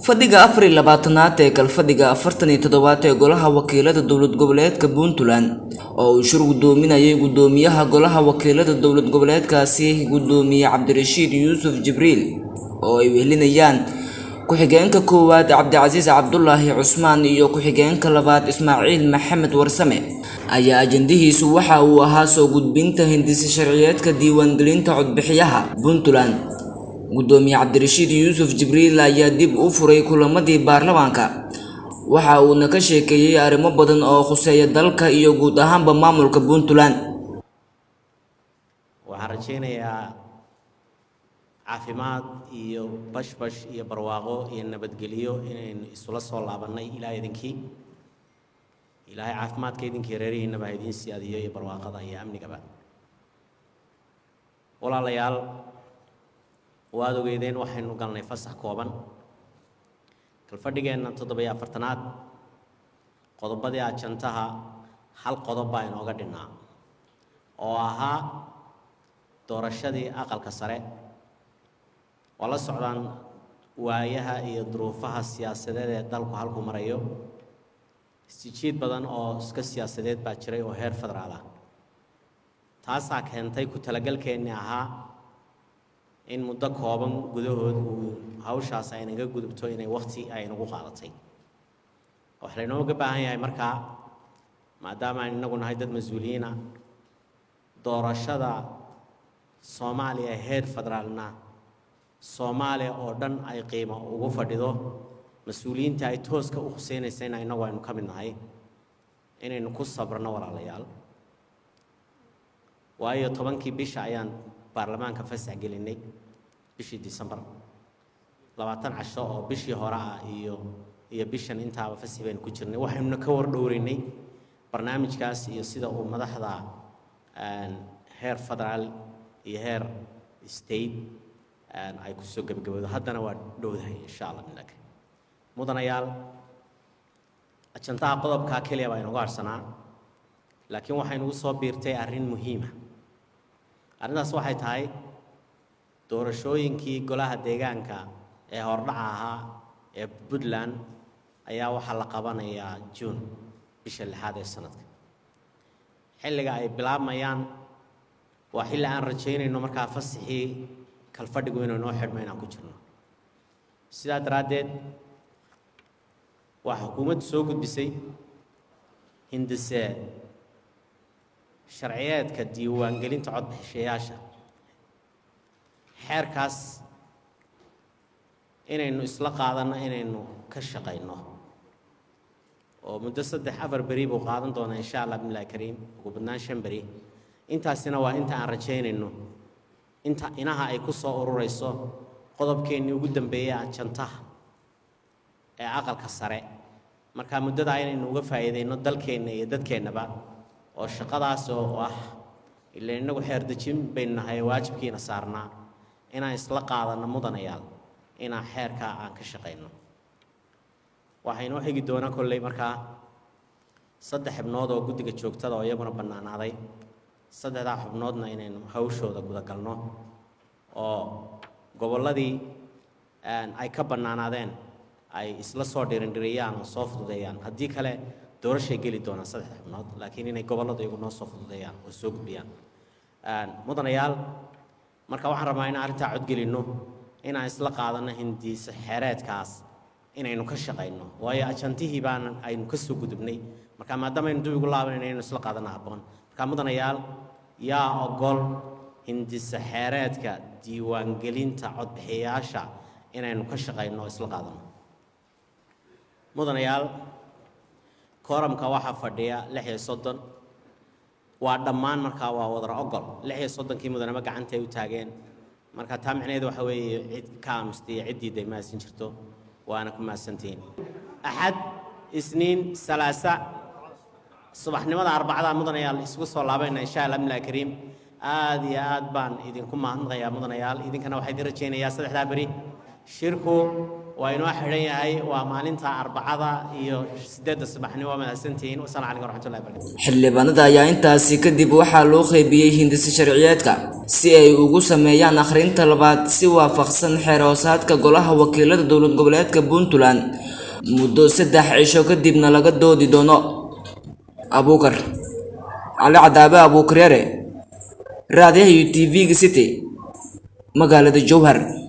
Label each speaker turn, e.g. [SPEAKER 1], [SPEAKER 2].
[SPEAKER 1] fadhiga afar iyo labaatanaad ee galfadhiga afartan iyo toddobaad ee golaha wakiilada dowlad goboleedka puntland oo uu shir gudoominayay gudoomiyaha golaha wakiilada dowlad goboleedkaasi gudoomiye cabdirashiid yuusuf jibriil oo ay wehelinayaan ku-xigeenka koowaad cabdicasiis cabdulaahi cusmaan iyo ku-xigeenka labaad ismaaciil maxamed warsame ayaa ajandihiisu waxa uu ahaa soo gudbinta hindisi sharciyeedka diiwaangelinta codbixiyaha puntland gudoomiye cabdirashiid yuusuf jibriil ayaa dib u furay kulamadii baarlamaanka waxa uuna ka sheekeeyey arrimo badan oo khuseeya dalka iyo guud ahaanba maamulka puntland
[SPEAKER 2] waxaan rajaynayaa caafimaad iyo bashbash iyo barwaaqo iyo nabadgelyo inaynu isula soo laabannay ilaa idinkii ilaahay caafimaadka idinkii reerihiinaba ha idiin siyaadiyo iyo barwaaqada iyo amnigaba walaalayaal waad ogeydeen waxaynu galnay fasax kooban galfadhigeenna toddoba-iyo afartanaad qodobadii ajantaha hal qodob baa inooga dhinnaa oo ahaa doorashadii aqalka sare waa la socdaan waayaha iyo duruufaha siyaasadeed ee dalku halku marayo isjiid badan oo iska siyaasadeed baa jiray oo heer federaal ah taasaa keentay ku talagalkeennii ahaa in muddo kooban gudahood uu hawshaas aynaga gudubto inay wakti ay nagu qaadatay waxaa laynooga baahan yahay markaa maadaama aynu inagu nahay dad mas-uuliyiina doorashada soomaaliya heer federaalna soomaaliya oo dhan ay qiimo ugu fadhido mas-uuliyiinta ay tooska u khuseynaysa ina inagu aynu ka mid nahay inaynu ku sabrno walaalayaal waayo tobankii bisha ayaan baarlamaanka fasax gelinay bishii decembar labaatan casho oo bishii hore ah iyo iyo bishan intaaba fasax baynu ku jirnay waxaynuna ka wardhowreynay barnaamijkaas iyo sida uu madaxda heer federaal iyo heer state ay kusoo gebagaboodo haddana waa dhowdahay insha allah midaka mudanayaal ajantaha qodobkaa keliya baa inugu harsanaa laakiin waxaynugu soo biirtay arrin muhiima arrintaas waxay tahay doorashooyinkii golaha deegaanka ee hordhaca ahaa ee puntland ayaa waxaa la qabanayaa juun bisha lixaad ee sanadka xilliga ay bilaabmayaan waa xilli aan rajaynayno markaa fasaxii kalfadhigu inuu noo xidhmo inaan ku jirno sidaa daraaddeed waa xukuumaddu soo gudbisay hindise sharciyeedka diiwaangelinta codbixishayaasha xeerkaas inaynu isla qaadanno inaynu ka shaqayno oo muddo saddex afar beri buu qaadan doonaa insha allah bismillahi kariim ugu badnaan shan beri intaasina waa inta aan rajaynayno inta inaha ay ku soo ururayso qodobkeennii ugu dambeeyey ajantaha ee aqalka sare marka muddadaa inaynu uga faa'iidayno dalkeenna iyo dadkeennaba oo shaqadaas oo ah ila innagu xeerdejin baynu nahay waajibkiina saarnaa inaan isla qaadanno mudanayaal inaan xeerkaa aan ka shaqayno waxaa inoo xigi doonaa kolley markaa saddex xubnood oo guddiga joogtada oo iyaguna bannaanaaday saddexdaa xubnoodna inaynu hawshooda gudagalno oo gobolladii ay ka bannaanaadeen ay isla soo dhirindhiriyaan oo soo fududeeyaan haddii kale doorashay geli doonaan saddex xubnood laakiin inay gobolladu iyagu noo soo fududeeyaan oo soo gudbiyaan mudanayaal marka waxaan rabaa inaan arrintaa codgelinno inaan isla qaadanno hindiisa xeereedkaas inaynu ka shaqayno waayo ajantihii baan aynu ka soo gudubnay marka maadaama aynu dib ugu laabanayno inaynu isla qaadanno habboon marka mudanayaal yaa ogol hindisa xeereedka diiwaangelinta codbixiyayaasha inaynu ka shaqayno oo isla qaadanno mudanayaal kooramka waxaa fadhiya lix iyo soddon waa dhammaan markaa waa wadar ogol lix iyo soddonkii mudanaba gacanta ay u taageen marka taa micnaheedu waxa weeye cid ka aamustiya ciddiida ay mahadsan jirto waana ku mahadsantihiin axad isniin salaasa subaxnimada arbacada mudanayaal isugu soo laabayna insha allah bismillahi kariim aad iyo aad baan idinku mahadnaqayaa mudanayaal idinkana waxaa idin rajaynayaa saddexdaa beri shirku waa inoo xidhan yahay waa maalinta arbacada iyo sideedda subaxnimo waa mahadsantihiin wasalaamu calaykum waraxmatullahi barakatu
[SPEAKER 1] xildhibaanada ayaa intaasi kadib waxaa loo qeybiyey hindisi sharciyeedka si ay ugu sameeyaan akhrinta labaad si waafaqsan xeer hoosaadka golaha wakiilada dowlad goboleedka puntland muddo saddex cisho kadibna laga doodi doono abuukar cali cadaabe abuukareere raadiyaha iyo t v-ga city magaalada jowhar